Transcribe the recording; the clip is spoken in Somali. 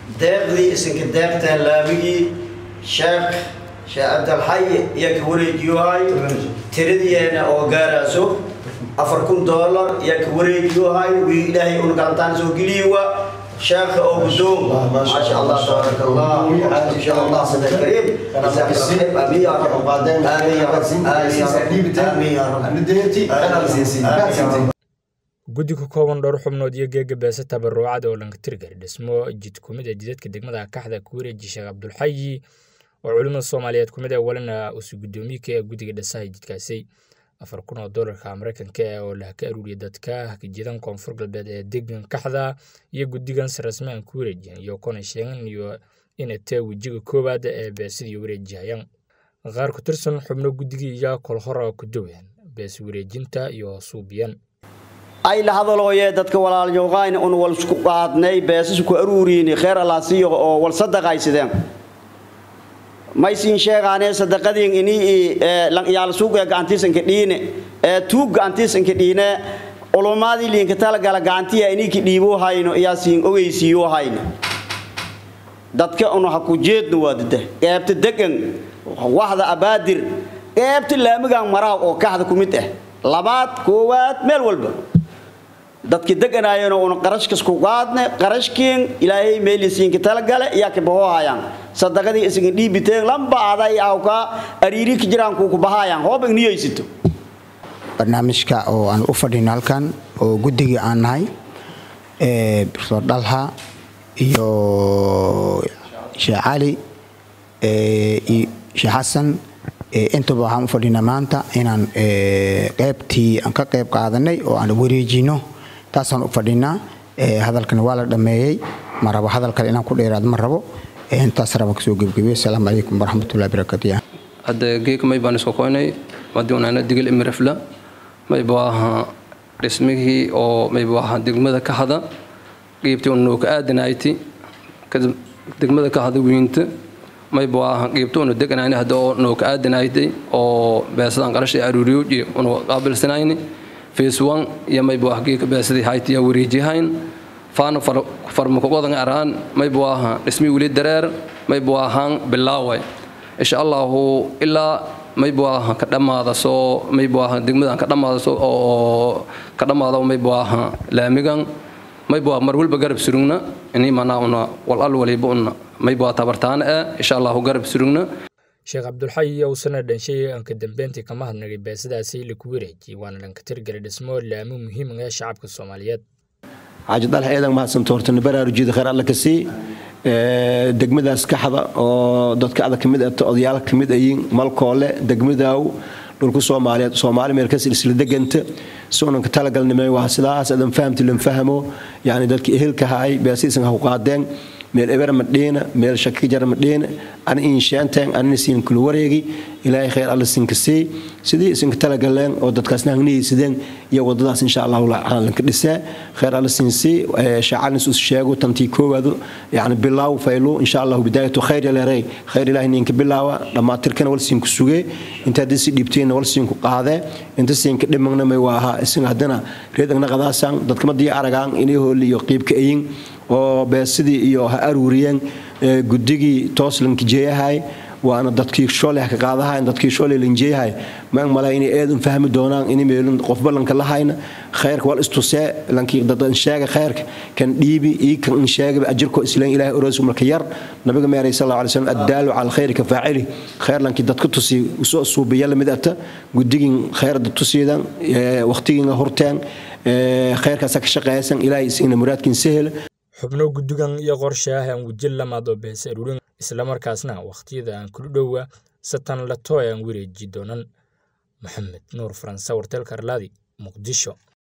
deeqdii isinka deeqteen laamigii sheekh sheekh cabdalxayi iyo ka wareejiyohay tiradiyeena oo gaaraaso afar kun doolar iyo ka wareejiyohay wii ilaahay un galantaan soo geliyowa sheekha oo guddoon maasha allah tabaaraka allah insha allah sada kariim amiin ya rab amiin ya rab amiin ya rab guddi ka kooban dhowr xubnood iyo geega beese tabaruucad oo lankatirgari dhismo jid kumid a jidadka degmada kaxda ku wareeji sheekh cabdulxayi oo culimada soomaaliyeed kumid ee walina usu guddoomiye ee guddiga dhisaha jidkaasi afar kun oo doolarka mareykanka ah oo lah ka aruuriya dadka jidan koonfur galbeed ee degan kaxda iyo guddigan si rasmi aan ku wareejiyan iyo kuna sheegan iyo inay tae wejiga koowaad ee beesidii wareejihayaan qaar ku tirsan xubno guddigii iyo kolhora ku doween bees wareejinta iyo suubiyan ay la hadalooyee dadka walaalyooqayn un wal isku qaadnay beesas ku aruuriini kheer allaasiyo oo wal sadaqaysideen maysiin sheegaanee sadaqadiin inii yaal suuqee gacantiisanka dhiine ee tuug gacantiisanka dhiine culumaadii liinka talagala gacantiya ininki dhiibuu hayno iyaa siin ogeysiiyuu hayno dadka un ha ku jeedno waadada qeebta degan waxda abaadir qeebta laamigan maraaw oo kaxda ku mid ah labaad koowaad meel walba dadki deganaayeen una qarashkas ku qaadne qarashkiin ilaahay meelisiinka talagale iyaa ka bahohayaan sadaqadii isaga dhiibiteen lamba aday awka ariiri ka jiraan ku ku bahayaan hoob igniyeysito barnaamijka oo aan u fadhino halkan oo guddigii aan nahay ee profesor dhalha iyo sheekh cali iyo sheekh xasan intaba waxaan u fadhinaa maanta inaan qeybtii aan ka qeyb qaadanay oo aan wareejino taasaan u fadhinaa hadalkan waa la dhammeeyey ma rabo hadal kale inaan ku dheeraad ma rabo intaas rabaan kasoo gebgebiyo asalaamu calaykum waraxmatullahi barakaatu hadda geeka may baan isku koynay madiunana digil imirafla mayba aha dhismihii oo mayba aha degmada ka hada qiibtii una ka aadanayti degmada ka hada wiinta mayba aha qiibta una deganayni hadda oo noo ka aadanaytay oo beesadaan qarashay aruuriyoji una qaabilsanayni phase one iyo mayba ah geeka beesadii hayti yaa wareejihayn faana farmakogodan araan mayba aha dhismii weli dareer mayba ahaan bilaaway insha allahu ilaa mayba aha ka dhammaada soo mayba aha degmadan ka dhammaada soo oo ka dhammaada mayba aha laamigan mayba mar walba garab surugna inii manaa una wal al waliba una mayba tabartaana ah insha allahu garab surugna sheekh cabdulxayi owsana dhanshay anka dambeyntii kama hadnagay beesadaasi laku wareejiyey waana dhanka tirgala dhismo laamo muhiim ah shacabka soomaaliyeed xaaji dalxa eedan mahadsanto hortana baraarujiyada khayr alle ka sii degmadaas kaxda oo dadka adag kamid ah odayaal kamid ayiin malkoole degmadaaw dhulku soomaaliyeed soomaali meel kas isla deganta si unan ka talagalnimay waa sidaas adan fahamti lan fahmo yani dadki ehelka haay beesiisan ha ku qaadeen meel eber madhiina meel shaki jara madhiina ana inshaantaan anina siin kula wareegi ilaahay khayr alle sinka sii sidii isinka talagaleen oo dadkaasna hangnihaysadeen iyo wadadaas insha allahu lanka dhisee khayr alle siin sii shaacanis us sheego tantii koowaadu yani bilaaw faylu insha allahu bidaayatu khayr yaleerey khayr ilaahay ninka bilaawa dhammaatirkana wal siinku sugee inta haddii si dhiibteenna wal siinku qaadee inta siinka dhimagna may waa ahaa isin haddana reedagna qadaasaan dadkamadii aragaan inay hooli iyo qiibka ayin oo beesidii iyo ha aruuriyeen guddigii toos lankijeeyahay waana dadkii shooleh ka qaadahayn dadkii shooleh lanjeeyahay maan mala inay eedan fahmi doonaan inay meelun qof ballanka lahayna khayrka wal istusee lankii dadan sheega khayrka kan dhiibi ii kan sheega ajirko islaan ilaahay oroos marka yar nabiga meeray sallallahu alayhi wasallam addaalu ala khayri ka faacili khayr lankii dadka tusi usoo suubiya lamid ata guddigin khayr dad tusiidan waqtigiina horteen khayrkaas ka shaqeeysan ilaahay isina muraadkin sahel xubno guddigan iyo qorshe ah aan wejin lamaad oo bees aruurin islamarkaasna wakhtiyada aan kula dhowa satan lato aan wareeji doonan maxamed nuur faranse warteelka arlaadi muqdisho